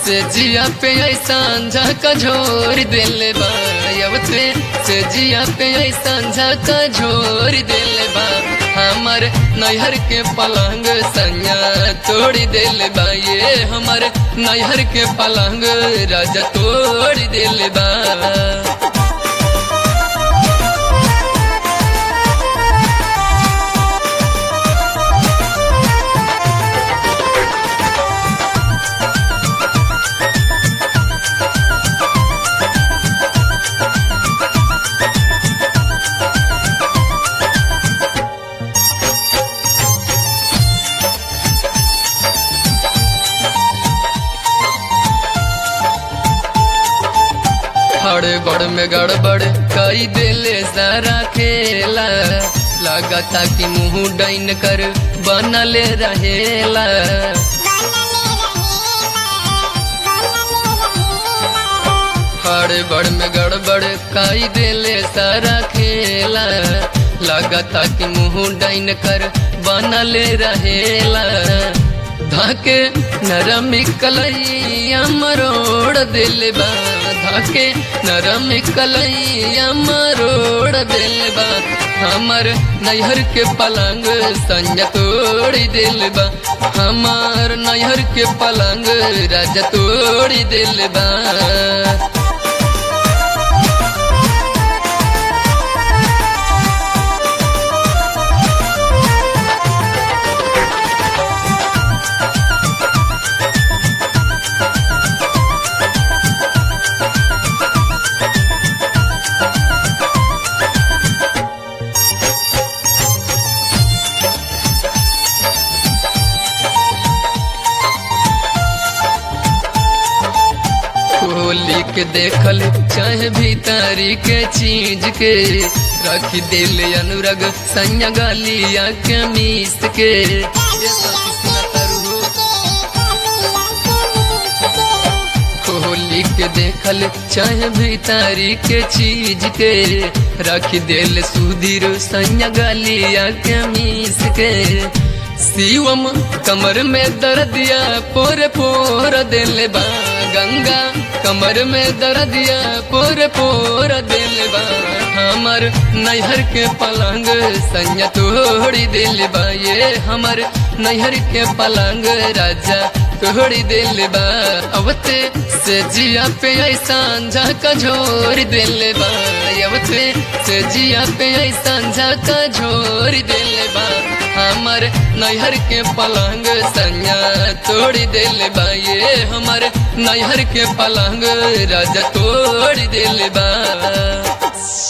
से जिया पे ऐसा झका झोर दिल बा अवते से जिया पे ऐसा झका झोर दिल बा हमर नैहर के पलंग सैया तोड़ी दिल बा ये हमर नैहर के पलंग राजा तोड़ दिल बा हड़बड़ में गड़बड़ कई दिले सारा खेला लगता कि मुंह डाइन कर बनले रहेला हड़बड़ में गड़बड़ कई दिले सारा खेला लगता कि मुंह डाइन कर बनले रहेला धाके नरम कलैया मरोड़ दिल बा धाके नरम कलैया मरोड़ दिल बा हमर नैहर के पलंग संज तोड़ी दिल बा हमार नैहर के पलंग राजा तोड़ी दिल बा खोली के देखल चाहे भीतरी के चीज के रख दिल अनुरग सैया गलिया के मीस के खोली के देखल चाहे भीतरी के चीज के रख दिल सुधीर सैया गलिया के मीस के शिवम कमर में दर्दिया पोर पोर दिल बा गंगा कमर में दर्दिया पोर पोर दिल बा हमर नैहर के पलंग सैया तोड़ी दिल बा ये हमर नैहर के पलंग राजा तोड़ी दिल बा अवते से जिया पे ऐसा झका झोर दिल बा अवते से जिया पे ऐसा झका झोर दिल बा हमर नैहर के पलंग सैया तोड़ी दिल बा ये हमर नैहर के पलंग राजा तोड़ दिल बा